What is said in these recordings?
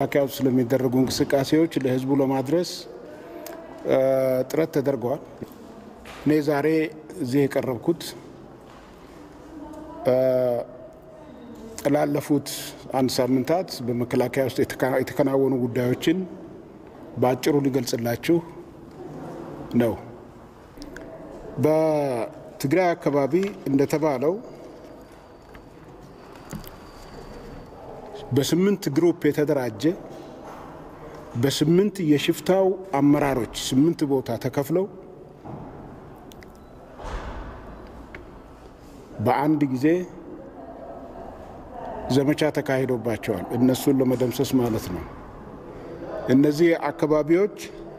መከላከያ ውስጥ ስለሚደረጉ እንቅስቃሴዎች ለህዝቡ ለማድረስ ጥረት ተደርገዋል። እኔ ዛሬ እዚህ የቀረብኩት ላለፉት አንድ ሳምንታት በመከላከያ ውስጥ የተከናወኑ ጉዳዮችን በአጭሩ ሊገልጽላችሁ ነው። በትግራይ አካባቢ እንደተባለው በስምንት ግሩፕ የተደራጀ በስምንት የሽፍታው አመራሮች ስምንት ቦታ ተከፍለው በአንድ ጊዜ ዘመቻ ተካሂዶባቸዋል። እነሱን ለመደምሰስ ማለት ነው። እነዚህ አካባቢዎች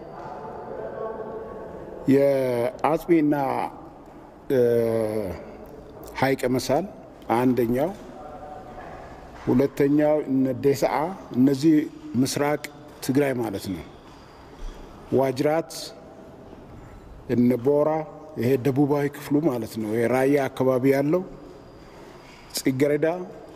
የአጽቢና ሀይቀ መሳል አንደኛው፣ ሁለተኛው እነ ዴስዓ እነዚህ ምስራቅ ትግራይ ማለት ነው። ዋጅራት እነ ቦራ ይሄ ደቡባዊ ክፍሉ ማለት ነው። የራያ አካባቢ ያለው ጽጌረዳ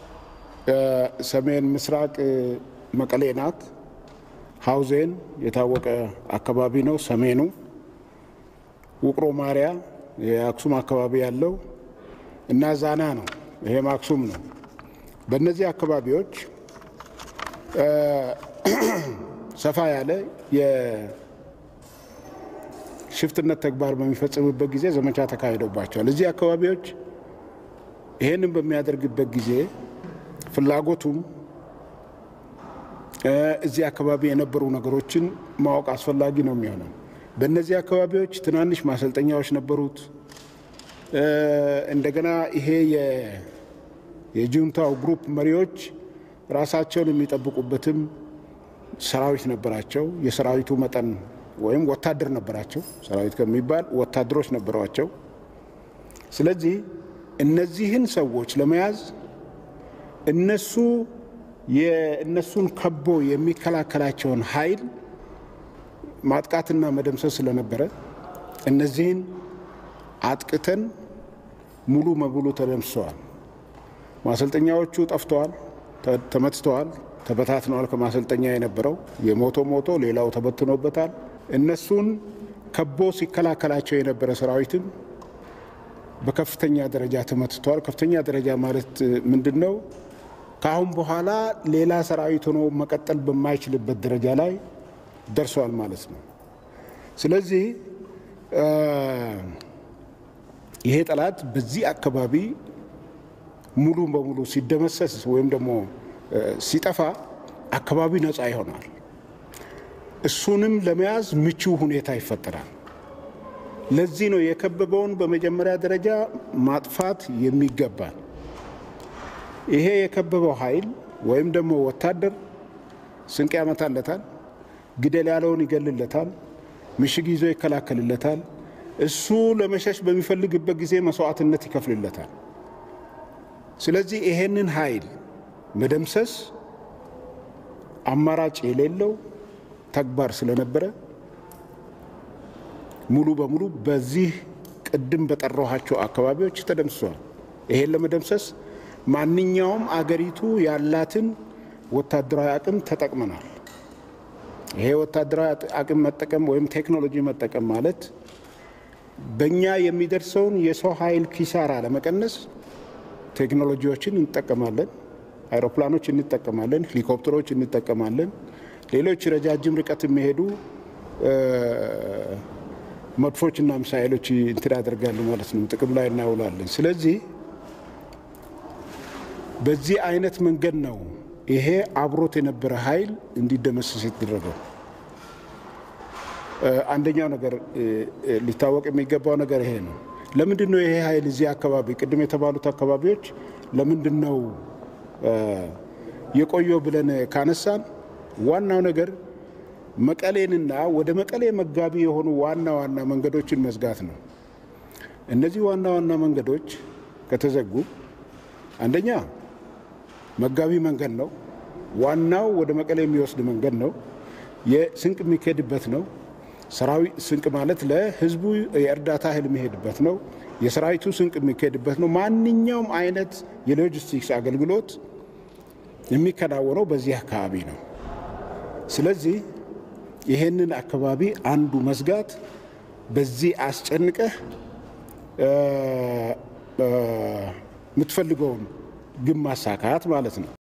ሰሜን ምስራቅ መቀሌ ናት። ሀውዜን የታወቀ አካባቢ ነው። ሰሜኑ ውቅሮ ማርያ የአክሱም አካባቢ ያለው እና ዛና ነው። ይሄም አክሱም ነው። በእነዚህ አካባቢዎች ሰፋ ያለ የሽፍትነት ተግባር በሚፈጽምበት ጊዜ ዘመቻ ተካሂዶባቸዋል። እዚህ አካባቢዎች ይህንን በሚያደርግበት ጊዜ ፍላጎቱም እዚህ አካባቢ የነበሩ ነገሮችን ማወቅ አስፈላጊ ነው የሚሆነው። በእነዚህ አካባቢዎች ትናንሽ ማሰልጠኛዎች ነበሩት። እንደገና ይሄ የጁንታው ግሩፕ መሪዎች ራሳቸውን የሚጠብቁበትም ሰራዊት ነበራቸው። የሰራዊቱ መጠን ወይም ወታደር ነበራቸው። ሰራዊት ከሚባል ወታደሮች ነበሯቸው። ስለዚህ እነዚህን ሰዎች ለመያዝ እነሱ የእነሱን ከቦ የሚከላከላቸውን ኃይል ማጥቃትና መደምሰስ ስለነበረ እነዚህን አጥቅተን ሙሉ በሙሉ ተደምስሰዋል። ማሰልጠኛዎቹ ጠፍተዋል፣ ተመትተዋል፣ ተበታትነዋል። ከማሰልጠኛ የነበረው የሞቶ ሞቶ ሌላው ተበትኖበታል። እነሱን ከቦ ሲከላከላቸው የነበረ ሰራዊትም በከፍተኛ ደረጃ ተመትተዋል። ከፍተኛ ደረጃ ማለት ምንድን ነው? ከአሁን በኋላ ሌላ ሰራዊት ሆኖ መቀጠል በማይችልበት ደረጃ ላይ ደርሷል ማለት ነው። ስለዚህ ይሄ ጠላት በዚህ አካባቢ ሙሉ በሙሉ ሲደመሰስ ወይም ደግሞ ሲጠፋ አካባቢ ነፃ ይሆናል። እሱንም ለመያዝ ምቹ ሁኔታ ይፈጠራል። ለዚህ ነው የከበበውን በመጀመሪያ ደረጃ ማጥፋት የሚገባል። ይሄ የከበበው ኃይል ወይም ደግሞ ወታደር ስንቅ ያመታለታል፣ ግደል ያለውን ይገልለታል፣ ምሽግ ይዞ ይከላከልለታል። እሱ ለመሸሽ በሚፈልግበት ጊዜ መስዋዕትነት ይከፍልለታል። ስለዚህ ይሄንን ኃይል መደምሰስ አማራጭ የሌለው ተግባር ስለነበረ ሙሉ በሙሉ በዚህ ቅድም በጠራኋቸው አካባቢዎች ተደምስሷል። ይሄን ለመደምሰስ ማንኛውም አገሪቱ ያላትን ወታደራዊ አቅም ተጠቅመናል። ይሄ ወታደራዊ አቅም መጠቀም ወይም ቴክኖሎጂ መጠቀም ማለት በእኛ የሚደርሰውን የሰው ኃይል ኪሳራ ለመቀነስ ቴክኖሎጂዎችን እንጠቀማለን። አይሮፕላኖች እንጠቀማለን፣ ሄሊኮፕተሮች እንጠቀማለን። ሌሎች ረጃጅም ርቀት የሚሄዱ መድፎችና ሚሳኤሎች እንትን ያደርጋሉ ማለት ነው፣ ጥቅም ላይ እናውላለን። ስለዚህ በዚህ አይነት መንገድ ነው ይሄ አብሮት የነበረ ኃይል እንዲደመሰስ የተደረገው። አንደኛው ነገር ሊታወቅ የሚገባው ነገር ይሄ ነው። ለምንድን ነው ይሄ ኃይል እዚህ አካባቢ ቅድም የተባሉት አካባቢዎች ለምንድን ነው የቆየው ብለን ካነሳን ዋናው ነገር መቀሌንና ወደ መቀሌ መጋቢ የሆኑ ዋና ዋና መንገዶችን መዝጋት ነው። እነዚህ ዋና ዋና መንገዶች ከተዘጉ አንደኛ መጋቢ መንገድ ነው። ዋናው ወደ መቀሌ የሚወስድ መንገድ ነው። የስንቅ የሚካሄድበት ነው። ሰራዊት ስንቅ ማለት ለህዝቡ የእርዳታ እህል የሚሄድበት ነው። የሰራዊቱ ስንቅ የሚካሄድበት ነው። ማንኛውም አይነት የሎጂስቲክስ አገልግሎት የሚከናወነው በዚህ አካባቢ ነው። ስለዚህ ይሄንን አካባቢ አንዱ መዝጋት በዚህ አስጨንቀህ የምትፈልገውን ግብ ማሳካት ማለት ነው።